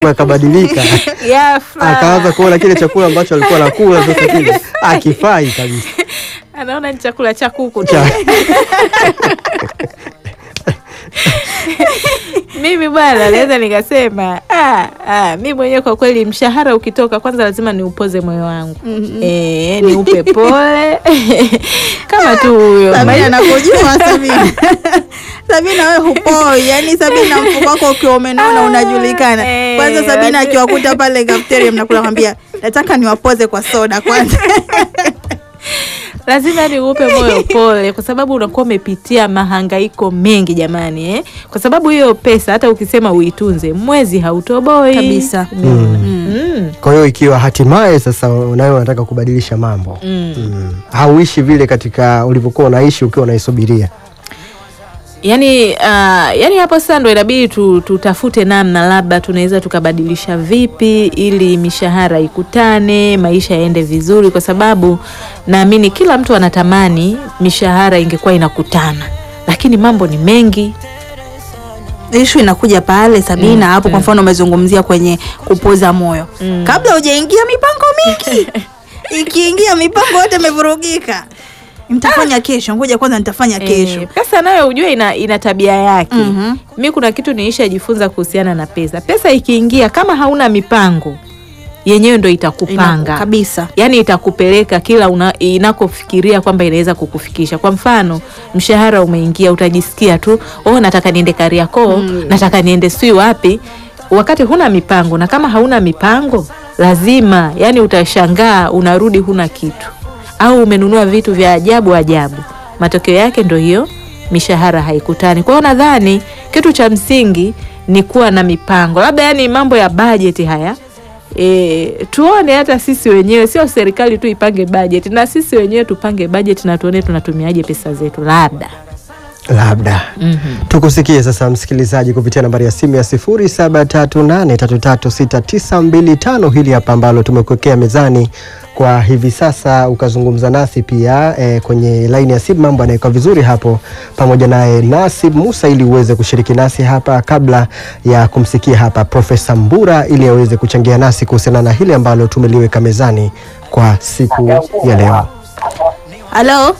akabadilika Ghafla. akaanza kuona kile chakula ambacho alikuwa anakula sasa kile akifai kabisa. anaona ni chakula cha kuku tu. Cha- Mimi bwana naweza nikasema ah, ah, mi mwenyewe kwa kweli mshahara ukitoka kwanza lazima niupoze moyo wangu eh, niupe pole kama tu huyo Sabina nakujua Sabina. Sabina wewe hupoi, yani Sabina mfuko wako ukiwa umenona unajulikana. Eh, Kwanza Sabina watu- akiwakuta pale cafeteria mnakula kwambia nataka niwapoze kwa soda kwanza. lazima niupe moyo pole, kwa sababu unakuwa umepitia mahangaiko mengi jamani, eh? Kwa sababu hiyo pesa hata ukisema uitunze mwezi hautoboi Kabisa. Umeona? Mm. Kwa hiyo ikiwa hatimaye sasa nawe unataka kubadilisha mambo Mm. mm. hauishi vile katika ulivyokuwa unaishi ukiwa unaisubiria Yani, uh, yani hapo sasa ndo inabidi tu, tutafute namna labda tunaweza tukabadilisha vipi ili mishahara ikutane, maisha yaende vizuri, kwa sababu naamini kila mtu anatamani mishahara ingekuwa inakutana, lakini mambo ni mengi. Ishu inakuja pale Sabina Mm, hapo kwa mm. mfano umezungumzia kwenye kupoza moyo. Mm. Kabla hujaingia mipango mingi. Ikiingia mipango yote imevurugika. Nitafanya kesho, ngoja kwanza nitafanya kesho. Eh, pesa nayo ujue ina, ina tabia yake. Mhm. Mi kuna kitu niishajifunza kuhusiana na pesa. Pesa ikiingia kama hauna mipango yenyewe ndo itakupanga Ina- kabisa. yaani itakupeleka kila una, inakofikiria kwamba inaweza kukufikisha. Kwa mfano, mshahara umeingia, utajisikia tu oh, nataka niende Kariakoo Mm. nataka niende sijui wapi, wakati huna mipango. Na kama hauna mipango, lazima yani utashangaa unarudi huna kitu, au umenunua vitu vya ajabu ajabu. Matokeo yake ndo hiyo mishahara haikutani. Kwa hiyo nadhani kitu cha msingi ni kuwa na mipango, labda yani mambo ya bajeti haya E, tuone hata sisi wenyewe, sio serikali tu ipange bajeti, na sisi wenyewe tupange bajeti na tuone tunatumiaje pesa zetu, labda labda Mhm. tukusikie sasa msikilizaji kupitia nambari ya simu ya 0738336925 hili hapa ambalo tumekuwekea mezani kwa hivi sasa ukazungumza nasi pia eh, kwenye laini ya simu mambo yanawekwa vizuri hapo pamoja naye Nasib Musa ili uweze kushiriki nasi hapa kabla ya kumsikia hapa Profesa Mbura ili aweze kuchangia nasi kuhusiana na hili ambalo tumeliweka mezani kwa siku ya leo. Halo,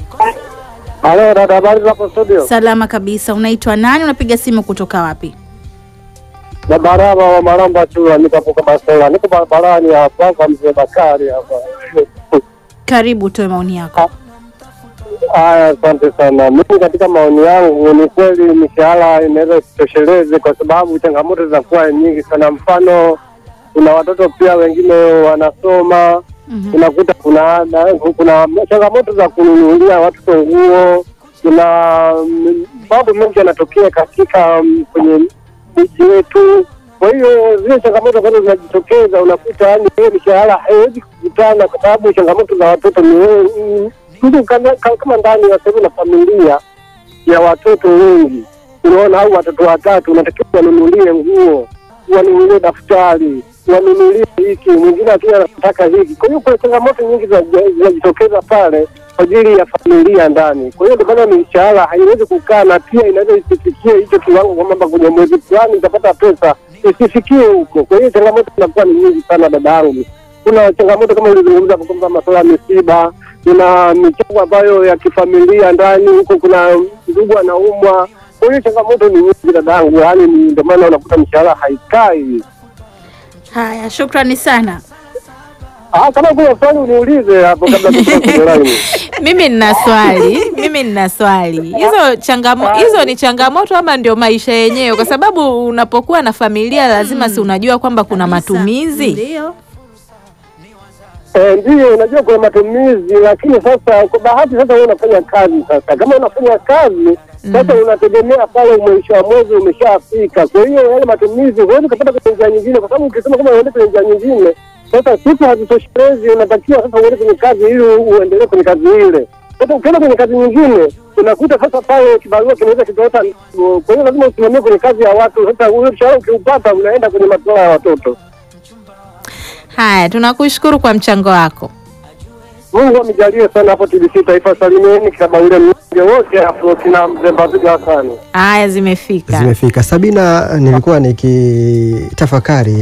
Halo dada, habari za hapo studio? salama kabisa. Unaitwa nani? Unapiga simu kutoka wapi? Na baraba wa Maramba Chula, niko hapo kama sola, niko barabarani hapa kwa mzee Bakari hapa. Karibu, toe maoni yako. Haya, asante sana. Mimi katika maoni yangu, ni kweli mishahara inaweza isitosheleze kwa sababu changamoto zinakuwa nyingi sana. Mfano, kuna watoto pia wengine wanasoma Mhm. unakuta kuna ada, kuna changamoto za kununulia watoto nguo, kuna mm, mambo mengi yanatokea katika mm, kwenye miji yetu. Kwa hiyo zile changamoto ambazo zinajitokeza unakuta yani hiyo mishahara haiwezi kukutana, kwa sababu changamoto za watoto ni mm, mtu kama kama ndani ya sehemu na familia ya watoto wengi, unaona, au watoto watatu, unatakiwa wanunulie nguo, wanunulie daftari, wanunulie hiki, mwingine akija anataka hiki. Kwa hiyo kuna changamoto nyingi zinaji- zinajitokeza pale kwa ajili ya familia ndani. Kwa hiyo ndio maana mishahara haiwezi kukaa, na pia inaweza isifikie hicho kiwango, kwamba kwenye mwezi fulani itapata pesa, isifikie huko. Kwa hiyo changamoto zinakuwa ni nyingi sana, dada yangu. Kuna changamoto kama ulizungumza hapo kwamba masuala ya misiba, kuna michango ambayo ya kifamilia ndani huko, kuna ndugu anaumwa. Kwa hiyo changamoto ni nyingi dadangu, yaani ni ndio maana unakuta mishahara haikai. Haya, shukrani sana. Ah, kama kuna swali uniulize hapo kabla tusianze. Mimi nina swali, mimi nina swali. Hizo changamo, hizo ni changamoto ama ndio maisha yenyewe? Kwa sababu unapokuwa na familia lazima si unajua kwamba kuna matumizi. Ndio. Eh, ndio unajua kuna matumizi, lakini sasa kwa bahati sasa wewe unafanya kazi sasa. Kama unafanya kazi sasa unategemea pale mwisho wa mwezi umeshafika. Kwa hiyo yale matumizi huwezi kupata kwenye njia nyingine, kwa sababu ukisema kama uende kwenye njia nyingine, sasa siku hazitoshelezi, unatakiwa sasa uende kwenye kazi ili uendelee kwenye kazi ile. Sasa ukienda kwenye kazi nyingine unakuta sasa pale kibarua kinaweza kikaota mzigo. Kwa hiyo lazima usimamie kwenye kazi ya watu. Sasa huyo mshahara ukiupata unaenda kwenye masuala ya watoto. Haya, tunakushukuru kwa mchango wako. Mungu amijalie sana hapo TBC Taifa, salimieni kama ule mnyonge wote hapo kina mzee Mbaziga Hasani. Haya, zimefika. Zimefika. Sabina, nilikuwa nikitafakari